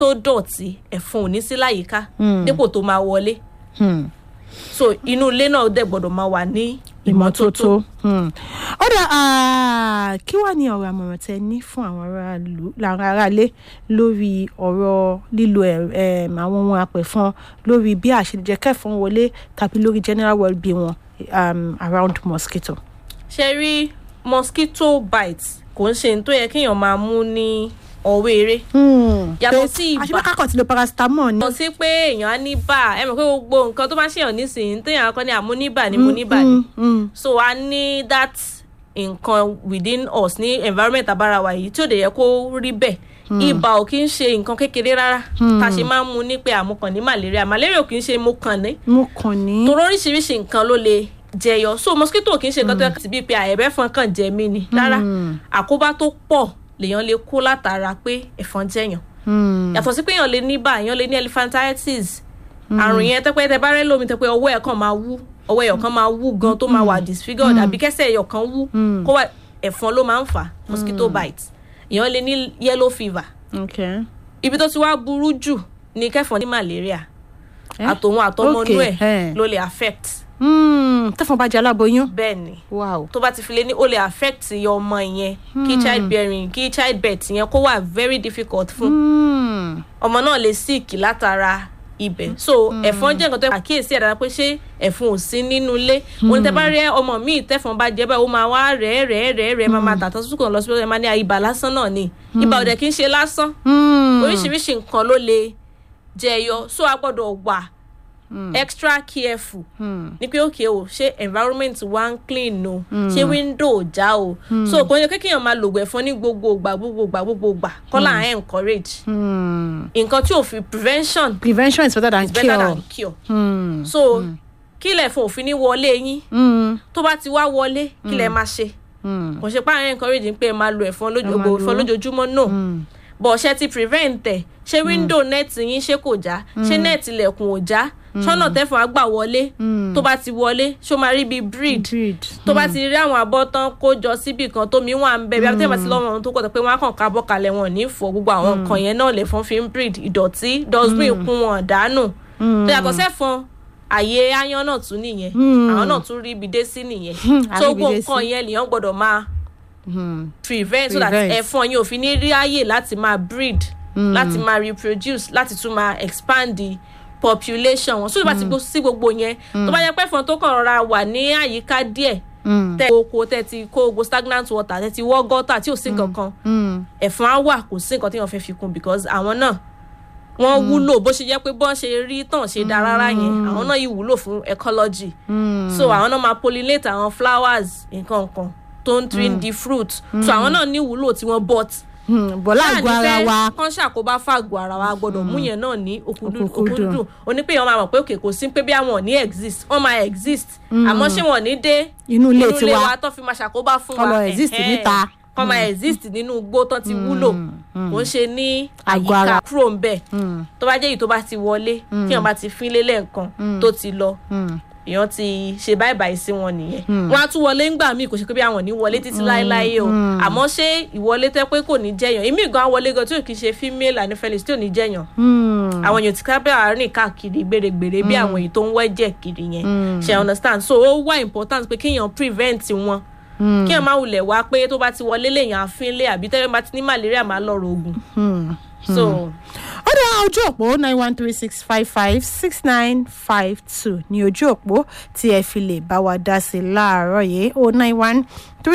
tó dọ̀tí ẹ̀fọn ò ní sí láyìíká Mm. dípò tó máa wọlé Hmm. so inú ilé náà dẹ̀ gbọ́dọ̀ máa wà ní ìmọ́tótó. Hmm. ó dà ah, kí wàá ní ọ̀rọ̀ àmọ̀ràn tẹ ní fún àwọn aráàlú làwọn aráalé lórí ọ̀rọ̀ lílo ẹ̀- em, àwọn ohun apẹ̀fọn lórí bí àṣejẹ kẹfọn wọlé tàbí lórí general well-being wọn um, around mosquito. ṣe rí mosquito bite kò ń ṣe ní tó yẹ kéèyàn máa mú ní ọwọ́ eré Yàtọ̀ sí ibà. àṣìbá kákọ̀ tí lo paracetamol ni. lọ sí pé èèyàn á ní bà ẹ mọ̀ pé gbogbo nǹkan tó bá ṣèyàn nísìnyí téèyàn akọ ní àmúníbà ni mo níbà ni Mm, mm, so a ní that nǹkan within us ní environment abára wa yìí tí ò dẹ̀ yẹ kó rí bẹ́ẹ̀ ibà ò kí ń ṣe nǹkan kékeré rárá tá a ṣe máa ń mu ní pé àmukàn ní malaria malaria ò kí ń ṣe mo kàn ní mo kàn ní. torí oríṣiríṣi nǹkan ló lè jẹyọ so mosquito kì í ṣe nǹkan tó yẹ kí bíi pé àyẹ̀bẹ̀fọn kàn jẹ mí ni rárá àkóbá tó pọ̀ lèèyàn lè kó látara pé ẹ̀fọn jẹyàn Hmm. yàtọ̀ sí pé èèyàn lè ní bá èèyàn lè ní elephantitis àrùn yẹn tẹ́pẹ́ tẹ́ bá rẹ́ lómi tẹ́pẹ́ ọwọ́ ẹ̀ kàn máa wú ọwọ́ ẹ̀yọ̀ kan máa wú gan tó máa wà disfigured àbí kẹ́sẹ̀ ẹ̀yọ̀ kan wú kó wà ẹ̀fọn ló máa ń fà mosquito bite èèyàn lè ní yellow fever okay. ibi tó ti wá burú jù ní kẹfọn ní malaria Eh? àtòun àtọmọnú Okay, ẹ̀ eh. ló lè affect Hmm. tẹ́fọn bá jẹ́ aláboyún. bẹ́ẹ̀ ni wow. tó bá ti fi lé ní ó lè affect ọmọ yẹn kí child bearing kí child birth yẹn kó wà very difficult fún Hmm. ọmọ náà lè sick látara ibẹ̀ so ẹ̀fọn jẹ́ nǹkan tó yẹ àkíyèsí ẹ̀dára pé ṣé ẹ̀fọn ò sí nínú ilé wọn ní tẹ́ bá rí ọmọ míì tẹ́fọn bá jẹ́ báyìí ó máa wá rẹ̀ rẹ̀ rẹ̀ rẹ̀ máa máa tàtọ́ sùkùn lọ sí ẹ̀ máa ní ibà lásán náà ni ibà ò dẹ̀ kí ń ṣe lásán Hmm. oríṣiríṣi nǹkan ló lè jẹyọ so a gbọ́dọ̀ wà extra careful Hmm. ní pé òkè o ṣé environment wa ń clean o ṣé window ò já o so kò ní kéèyàn máa lògùn ẹ̀fọn ní gbogbo ìgbà gbogbo ìgbà gbogbo ìgbà kọ́là à ń encourage Hmm. nǹkan tí ò fi prevention prevention is better than is better cure. than cure Hmm. so kí lẹ̀ fún òfin ní wọlé yín Hmm. tó bá ti wá wọlé kí lẹ̀ máa ṣe Hmm. kò ṣe pé à ń encourage pé ẹ máa lo ẹ̀fọn lójú- Ẹ máa ògùn ẹ̀fọn lò ó. lójoojúmọ́ no Hmm. bọ̀ ṣe ti prevent ẹ̀ ṣé window net yín ṣé kò já ṣé net ilẹ̀kùn ò já ṣọ́nà tẹ́fọ̀n á gbà wọlé tó bá ti wọlé ṣó máa rí bíi breed breed. tó bá ti rí àwọn abọ́ tán kó jọ síbì kan tómi wà ń bẹ bí abẹ́tẹ́ bá ti lọ́wọ́ ohun tó kọ̀ tó pé wọ́n á kàn ká bọ́ kalẹ̀ wọn ò ní fọ gbogbo àwọn nǹkan yẹn náà lè fọ́n fi ń breed ìdọ̀tí dustbin kún wọn dànù tó yàtọ̀ sẹ́fọn àyè áyán náà tún nìyẹn àwọn náà tún rí ibi dé sí nìyẹn tó àríbi gbogbo dé nǹkan sí. yẹn lèèyàn gbọ́dọ̀ máa Hmm. prevent so that Prevent. ẹ̀fọn yìí ò fi ní rí àyè láti máa breed láti máa reproduce láti tún máa expand the population wọn so tó bá ti gbó sí gbogbo yẹn tó bá yẹ pé ẹ̀fọn tó kàn rọra wà ní àyíká díẹ̀ Hmm. tẹ oko tẹ ti kó gbogbo stagnant water tẹ ti wọ́ gọ́tà tí ò sí kankan Hmm. ẹ̀fọn á wà kò sí nǹkan tí wọ́n fẹ́ fi kún because àwọn náà wọ́n wúlò bó ṣe jẹ́ pé bọ́n ṣe rí tàn ṣe da rárá yẹn àwọn náà yìí wúlò fún ecology so àwọn náà máa pollinate àwọn flowers nǹkan kan tó ń trin the fruit so àwọn náà ní ìwúlò tí wọ́n bought Hmm. bọ́lá àgọ́ ara wa. kán ṣàkóbá fàgọ́ ara wa gbọ́dọ̀ mú yẹn náà ní Òkúndùn. òkúndùn onípéyàn máa mọ̀ pé òkè kò sí pé bí àwọn ò ní exist wọ́n máa exist àmọ́ ṣé wọ́n ní dé inú ilé inú ilé tiwa. wa tó fi máa ṣàkóbá fún Kọ́ wa lọ exist ẹ̀hẹ́n. níta. kọ́ máa exist nínú igbó tán ti wúlò kò ń ṣe ní Àgọ́ àyíká ara. kúrò ń bẹ̀ Hmm. tó bá jẹ́ èyí tó bá ti wọlé tí wọ́n bá ti fín lélẹ̀ nǹkan tó ti lọ Hmm. èèyàn ti ṣe báyìí báyìí sí wọn nìyẹn wọn á tún wọlé ńgbà míì kò ṣe pé bí àwọn ò ní wọlé títí láéláé o àmọ́ ṣé ìwọlé tẹ́ pé kò ní jẹyàn èmi gan wọlé gan tí ò kì í ṣe female anopheles tí ò ní jẹyàn Hmm. àwọn èèyàn ti kábẹ́ àárín káàkiri gbèrègbèrè bí àwọn èyí tó ń wẹ́jẹ̀ kiri yẹn ṣe understand so ó wá important pé kéèyàn prevent wọn kéèyàn má wulẹ̀ wá pé tó bá ti wọlé lèèyàn àfínlé àbí tẹ́lẹ̀ bá ti ní malaria máa lọ rògùn Hmm. so ó dá ojú òpó nine one three six five five six nine five two ní ojú òpó tí ẹ fi lè bá wa dá sí i láàárọ̀ yìí o nine one